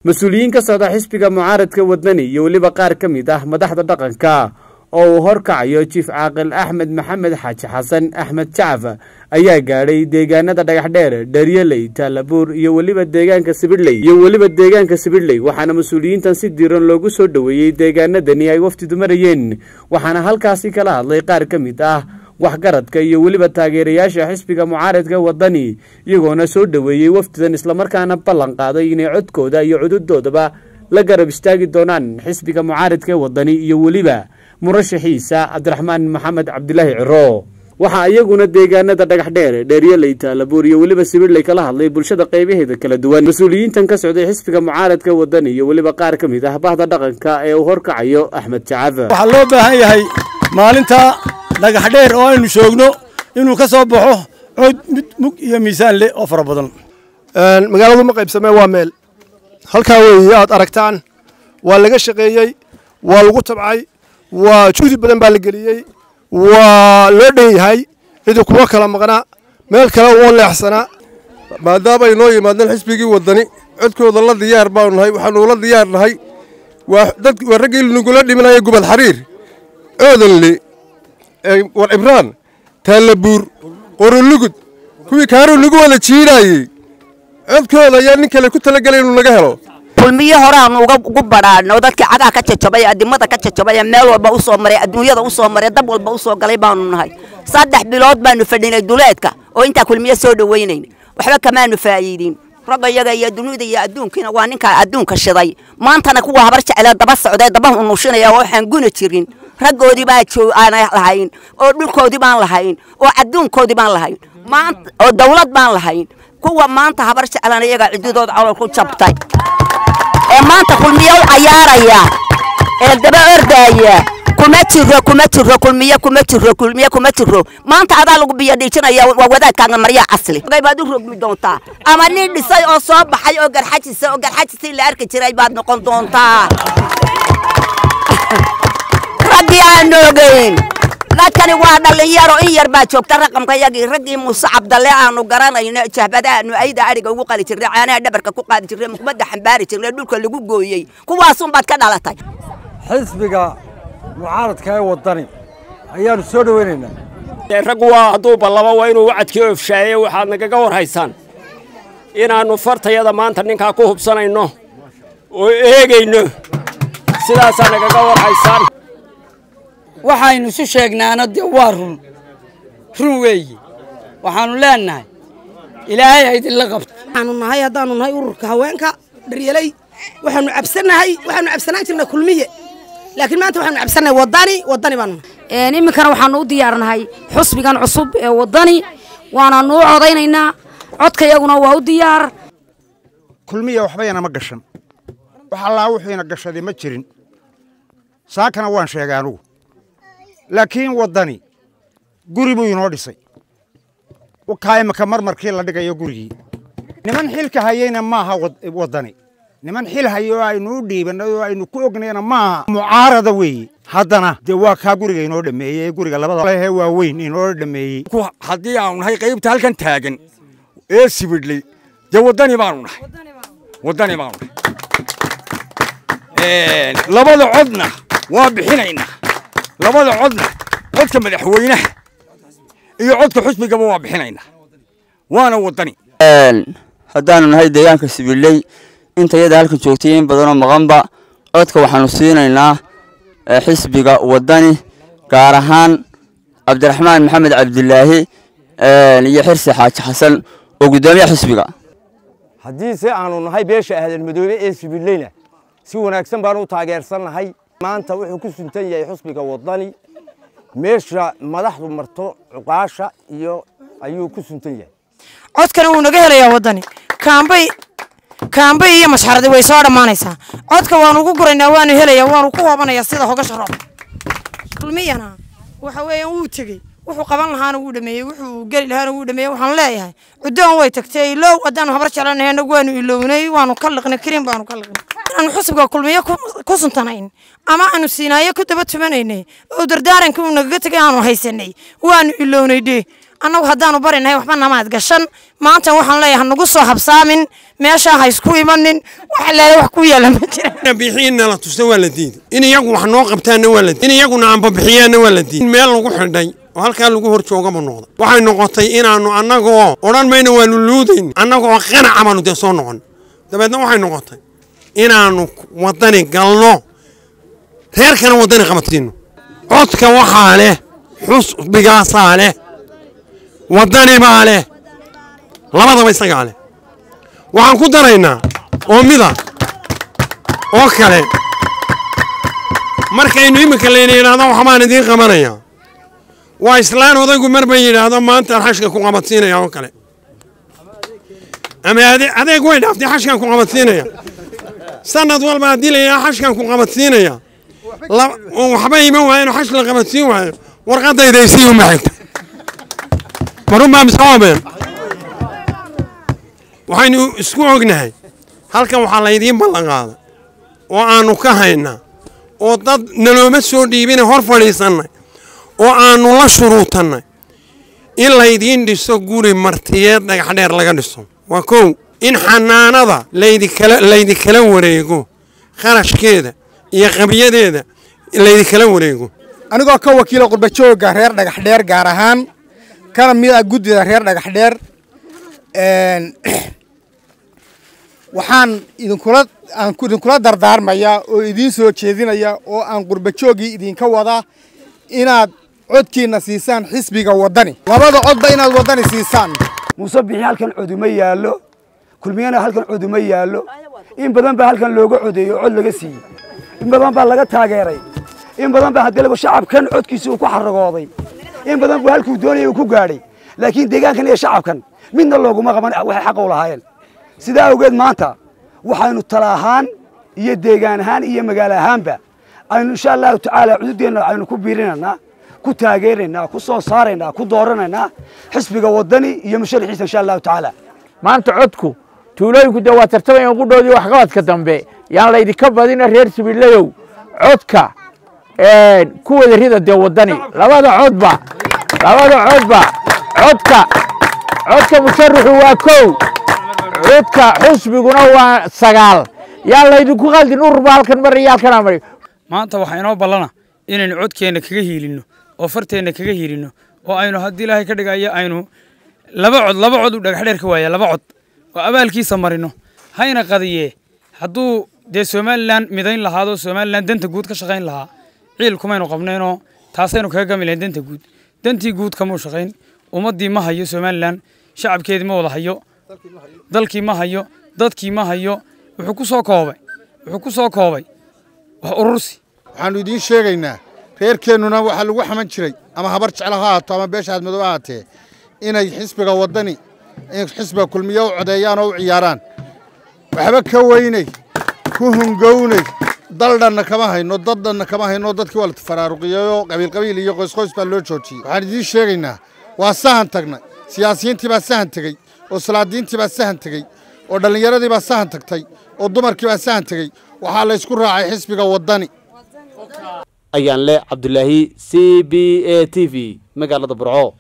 mas-uuliyiin ka socda xisbiga mucaaradka wadani iyo weliba qaar ka mid ah madaxda dhaqanka oo uu horkacayo jiif caaqil axmed maxamed xaaji xasan axmed jacaf ayaa gaadhay deegaanada dhagaxdheer dharyaley taalabuur iyo weliba deegaanka sibidhley iyo weliba deegaanka sibidhley waxaana mas-uuliyiintan si diiran loogu soo dhoweeyey deegaanadani ay wafdidu marayeen waxaana halkaasi kala hadlay qaar ka mid ah waxgaradka iyo weliba taageerayaasha xisbiga mucaaradka wadani iyagoona soo dhoweeyey wafdidan islamarkaana ballan qaaday inay codkooda iyo cududoodaba la garab istaagi doonaan xisbiga mucaaradka wadani iyo weliba murashaxiisa cabdiraxmaan maxamed cabdilaahi ciro waxaa iyaguna deegaanada dhagaxdheer dheeryaley taalabuur iyo weliba sibidhley kala hadlay bulshada qaybaheeda kala duwan mas-uuliyiintan ka socday xisbiga mucaaradka wadani iyo weliba qaar ka mid ah bahda dhaqanka ee uu horkacayo axmed jacaf waxaa loo baahan yahay maalinta dhagaxdheer oo aynu joogno inuu ka soo baxo cod mid mug iyo miisaan leh oo fara badan magaaladu ma qaybsamee waa meel halkaa weeye aad aragtaan waa laga shaqeeyey waa lagu tabcay waa juhdi badan baa la geliyey waa loo dhan yahay cidi kuma kala maqnaa meel kale oo leexsanaa maadaama ay noo yimaadeen xisbigii wadani codkooda la diyaar baanu nahay waxaanu la diyaar nahay waa dad waa raggii nagula dhimanaya gubad xariir oodanle war cibraan taalabuur qorolugud kuwii kaaruu nagu wada jiidhaayey codkooda ayaa nin kale ku talagelay inuu naga helo kulmiyo horeaanu ugu badhaadhno dadkii cagaha ka jajabay adimada ka jajabay meel walba u soo maray adduunyada u soo maray dab walba u soo galay baanu nahay saddex bilood baanu fadhinay duleedka oo intaa kulmiyo soo dhawaynayn waxba kamaanu faa'iidin ragga iyaga iyo dunida iyo adduunkiina waa ninkaa adduunka shiday maantana kuwa habar jeclee daba socday daba unushinaya oo waxaan guna jirin raggoodii baa aan lahayn oo dhulkoodii baan lahayn oo adduunkoodii baan lahayn oo dawlad baan lahayn kuwa maanta habar jeclana iyaga cididood colol ku jabtay ee maanta kulmiyo u cayaaraya ee daba ordaaya kuma jiro kuma jiro kulmiyo kuma jiro kulmiyo kuma jiro maanta adaa lagu biyo dhiijinaya waa wadaadkaaga maryaa casli baad u rogmi doontaa ama nin dhisay oo soo baxay oo garxajisa oo garxajisii la arki jiray baad noqon doontaa raggii aan ogeyn dadkani waa dhallinyaro in yar baa joogta raqamka yagii raggii muuse cabdalle aanu garanayno jahbadaanu ayda adhiga ugu qali jirnay caanaha dhabarka ku qaadi jirnay mukmadda xambaari jirnay dhulka lagu gooyey kuwaasunbaad ka dhalatay xisbiga mucaaradka ee wadani ayaanu soo dhoweynaynaa raggu waa hadduu ballabo waa inuu wacadkii ofshaaye waxaad nagaga war haysaan inaannu fartayada maanta ninkaa ku hubsanayno oo eegayno sidaasaa nagaga war haysaan waxaynu isu sheegnaana dee waa run run weeye waxaannu leennahay ilaahay ha idinla qabto waxaanu nahay haddaanu nahay ururka haweenka dharyaley waxaanu cabsannahay waxaanu cabsanaan jirnay kulmiye laakiin maanta waxaanu cabsannahay wadani wadani baanu nahay iminkana waxaanu u diyaarnahay xusbigan cusub ee wadani waanaanu u codaynaynaa codka yaguna waa u diyaar kulmiya waxbayana ma gashan wax allaa wuxuuna gashaday ma jirin saakana waan sheegay anugu laakiin waddani guri buu inoo dhisay kaa imika marmarkii la dhigayo gurigii niman xilka hayeyna maaha waddani niman xil hayo oo aynu u dhiibannay oo aynu ku ognayna maaha mucaarada weeye haddana dee waa kaa guriga inoo dhameeyey ee guriga labada lehe waa weyn inoo dhameeyey haddii aanu nahay qaybta halkan taagan ee sibidhley dee waddani baanu nahay waddani baanu nahay labada codna waa bixinaynaa labada codna codka madaxweynaha iyo codka xusbigaba waa bixinaynaa waana waddani haddaanu nahay deegaanka sibidhley inta yada halkan joogtay in badanoo maqanba codka waxaanu siinaynaa xisbiga waddani gaar ahaan cabdiraxmaan maxamed cabdilaahi iyo xirsi xaaji xasan oo guddoomiya xisbiga haddiise aanu nahay beesha ahlalmadoobe ee sibidhleyna si wanaagsan baanu u taageersannahay maanta wuxuu ku suntan yahay xusbiga waddani meesha madaxdu marto cuqaasha iyo ayuu ku suntan yahay codkana wuu naga helayaa waddani kaambay kaambay iyo masxaradi way soo dhammaanaysaa codka waanu ugu guraynaa waanu helayaa waanu ku hoobanayaa sida hogasha roob kulmiyana waxa weeyaan wuu tegey wuxuu qaban lahaana wuu dhameeyey wuxuu geli lahaana wuu dhameeyey waxaan leeyahay cuddoon way tagtay ilow haddaanu habar jeclanahay annagu waanu ilownay waanu ka liqnay karin baanu ka liqnay inaanu xusbiga kulmiyo ku suntanayn ama aanu siinaayo ku daba tumanaynay oo dardaaranka uu nagaga tegay aanu haysanay waanu ilownay dhee annagu haddaanu barinahay waxba namaad gashan maanta waxaan leeyahay hanugu soo habsaamin meeshaa ha isku imanin wax leele wax ku yeela ma jira bixiinna la tusta waa la diiday in iyagu wax noo qabtaanna waa la diiday in iyaguna aanbabixiyaanna waa la diiday in meel lagu xidhay oo halkaa lagu hor joogaba noqday waxay noqotay inaannu annagoo odhan mayna waanu luudayn annagoo qanaca baanu dee soo noqon dabeedna waxay noqotay inaannu waddani galno reerkana waddani qabatayno codka waxaa leh xusbigaasaa leh waddani baa leh labadaba isagaa leh waxaan ku daraynaa oo mida oo kale markaynu iminka layna yidhaahdo waxbaan idiin qabanayaa waa islaan odaygu mar bay yidhaahdo maantaan xashka ku qabadsiinaya oo kale ama adeeg way dhaaftay xashkan ku qabadsiinaya sanad walba haddii la yidhaha xashkan ku qabadsiinaya waxba iman waayo xash la qabadsiin waayo warqadayda isii uma xigta marunbaa mise waabeen waxaynu isku ognahay halkan waxaa laydiin ballan qaaday oo aannu ka haynaa oo dad nalooma soo dhiibina hor fadhiisannay oo aannu la shuruutannay in laydiin dhiso guri martiyeed dhagaxdheer laga dhiso waa kow in xanaanada laydikala laydinkala wareego kharashkeeda iyo qabiyadeeda laydinkala wareego anigoo ka wakiila qurbajooga reer dhagaxdheer gaar ahaan kana mid ah guddida reer dhagaxdheer waxaan idinkula aan idinkula dardaarmayaa oo idiin soo jeedinaya oo aan qurbajoogii idinka wadaa inaad codkiina siisaan xisbiga waddani labada codba inaad waddani siisaan muuse bixi halkan coduma yaallo kulmiyana halkan coduma yaallo in badan baa halkan looga codeeyo cod laga siiyey in badan baa laga taageeray in badan baa haddalaba shacabkan codkiisa uu ku xaragooday in badan buu halkuu doonayay uu ku gaadhay laakiin deegaankan iyo shacabkan midna looguma qaban waxay xaqa u lahaayeen sidaa awgeed maanta waxaynu tala ahaan iyo deegaan ahaan iyo magaalo ahaanba aynu insha allahu tacaala cududeenna aynu ku biirinaynaa ku taageeraynaa ku soo saaraynaa ku dooranaynaa xisbiga waddani iyo musharaxiisa insha allahu tacaala maanta codku tuulooyinku dee waa tartamayaan qudhoodii waxqabadka dambe yaan laydinka badina reer sibiilayow codka ku wada rida dee waddani labada codba labada codba codka codka musharaxu waa kow codka xusbiguna waa sagaal yaa laydinku qaldin ururba halkan mar iyo halkan amari maanta waxaa inoo ballana inaynu codkeenna kaga hiilinno oo farteenna kaga hiilinno oo aynu haddii ilaahay ka dhigayo aynu laba cod laba cod u dhagaxdheer ka waaya laba cod oo abaalkiisa marino hayna qadiyee hadduu dee somalilan midayn lahaado somalilan danta guud ka shaqayn lahaa ciil kumaynu qabnaynoo taasaynu kaga gami lahayn danta guud dantii guud kamuu shaqayn ummaddii ma hayo somalilan shacabkeedii ma wada hayo dalkii ma hayo dadkii ma hayo wuxuu ku soo koobay wuxuu ku soo koobay wax urursi waxaannu idiin sheegaynaa reerkeennuna waxaa lagu xaman jiray ama habar jeclo ha haato ama beesha aadmadow ha haatee inay xisbiga waddani in xisbiga kulmiye u codeeyaan oo u ciyaaraan waxba ka weynay ku hungownay daldhanna kama hayno daddhanna kama hayno dadkii waa la faraaruqiyeyoo qabiilqabiil iyo qoysqoys baa loo joojiyey waxaan idiin sheegaynaa waa sahan tagnay siyaasiyiintii baa sahan tegey oo salaadiintii baa sahan tegey oo dhallinyaradii baa sahan tagtay oo dumarkii baa sahan tegey waxaa la ysku raacay xisbiga waddani ayaan le cabdulaahi c b a t v magaalada burco